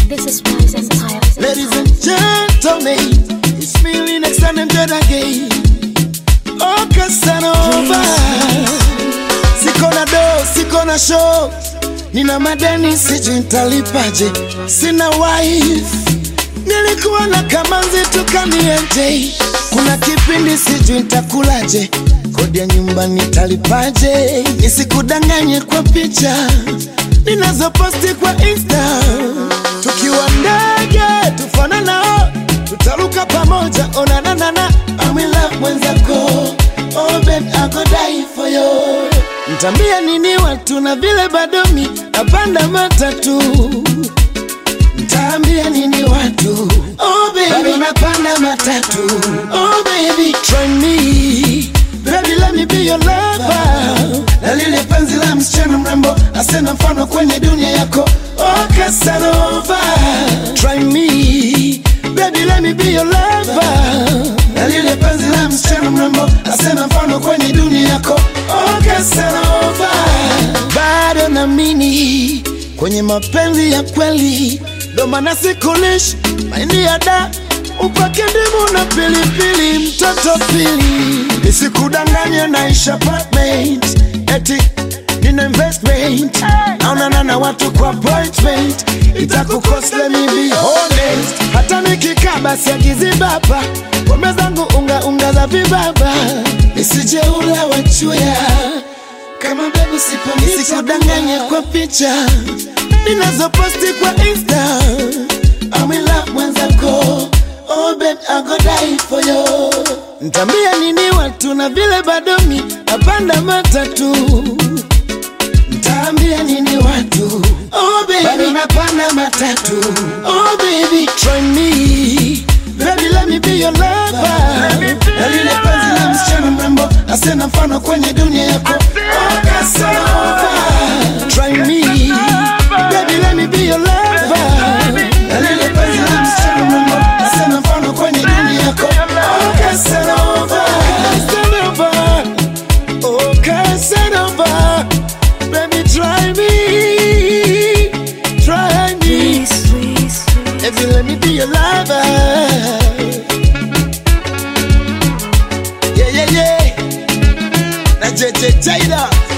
This is Wise Empire. Ladies and gentlemen, it's feeling next time I'm dead again. Oh, Casanova. Siko na do, siko na show. Nina madeni sijui nitalipaje. Sina wife. Nilikuwa na kamanzi tukanienje. Kuna kipindi sijui nitakulaje. Kodi ya nyumba nitalipaje? Nisikudanganye kwa picha ninazoposti kwa Insta. Tukiwa ndege tufanana, tutaruka pamoja. Onanana, I'm in love mwenzako. Oh babe, I go die for you. Mtambia nini watu na vile bado mi napanda matatu Mtaambia nini watu? Oh baby, bado napanda matatu. Oh baby, try me. Baby, let me be your lover. Na lile penzi la msichana mrembo asena mfano kwenye dunia yako. Oh Casanova, try me. Baby, let me be your lover. Na lile penzi la msichana mrembo asena mfano kwenye dunia yako. Oh Casanova, bado naamini kwenye mapenzi ya kweli, ndo maana sikulishi maini ya da upake ndimu na pilipili, mtoto pili, nisikudanganye naisha apartment eti nina investment naonana na watu kwa appointment itakukost let me be honest hata nikikaa basi akizibaba pombe zangu unga unga za vibaba nisije ula wachuya kama bebu sipo nisikudanganye kwa picha ninazoposti kwa insta I'm in love mwenzako oh babe I go die for you Ntambia nini watu na vile bado mi napanda matatu Ntaambia nini watu oh baby bado napanda matatu oh baby try me baby let me be your lover na lile penzi la msichana mrembo asena mfano kwenye dunia yako oh Casanova try me baby let me be your lover na lile penzi la msichana mrembo asena mfano kwenye dunia yako oh Casanova Casanova oh Casanova baby try me try me if you let me be your lover yeah yeah yeah na JJ Taylor